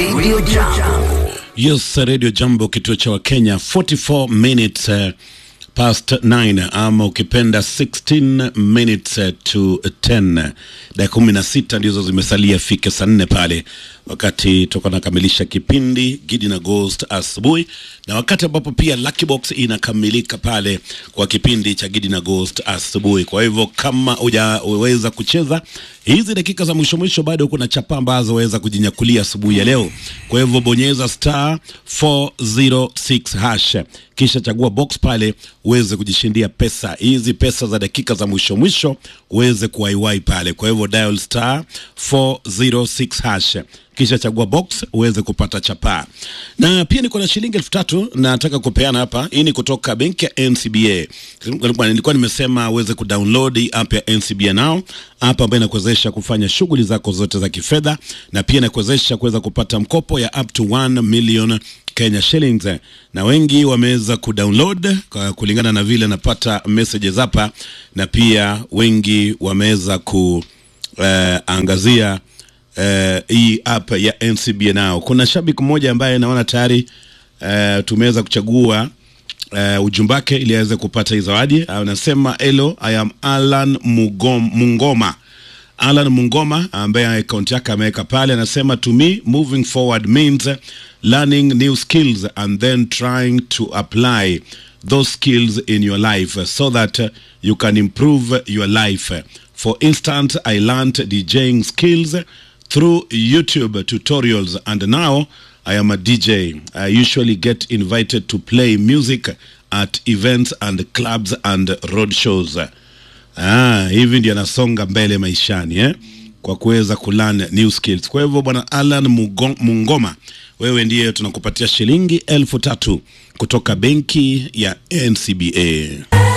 Radio Jambo. Yes, Radio Jambo, kituo cha Wakenya, 44 minutes uh, past 9 ama ukipenda 16 minutes uh, to 10. Dakika kumi na sita ndizo zimesalia fike saa nne pale, wakati toka nakamilisha kipindi Gidi na Ghost asubuhi, na wakati ambapo pia Lucky Box inakamilika pale kwa kipindi cha Gidi na Ghost asubuhi. Kwa hivyo kama hujaweza kucheza hizi dakika za mwisho mwisho, bado kuna chapa ambazo waweza kujinyakulia asubuhi ya leo. Kwa hivyo bonyeza star 406 hash kisha chagua box pale uweze kujishindia pesa hizi, pesa za dakika za mwisho mwisho uweze kuwaiwai pale. Kwa hivyo dial star 406 hash kisha chagua box uweze kupata chapaa. Na pia niko na shilingi elfu tatu nataka kupeana hapa. Hii ni kutoka benki ya NCBA. Nilikuwa nimesema uweze kudownload hii app ya NCBA Now, app ambayo inakuwezesha kufanya shughuli zako zote za kifedha na pia inakuwezesha kuweza kupata mkopo ya up to 1 million Kenya shillings, na wengi wameweza kudownload kwa kulingana na vile napata messages hapa, na pia wengi wameweza kuangazia uh, hii app ya NCBA Now. Kuna shabiki mmoja ambaye naona tayari uh, tumeweza kuchagua uh, ujumbe wake ili aweze kupata hii zawadi. Anasema hello, I am Alan Mugom, Mungoma Alan Mungoma ambaye akaunti yake ameweka pale, anasema to me moving forward means learning new skills and then trying to apply those skills in your life so that uh, you can improve your life. For instance, I learned DJing skills through YouTube tutorials and now I am a DJ. I usually get invited to play music at events and clubs and road shows. Ah, hivi ndio anasonga mbele maishani eh? Kwa kuweza kulearn new skills. Kwa hivyo bwana Alan Mugo- Mungoma, wewe ndiye tunakupatia shilingi elfu tatu kutoka benki ya NCBA.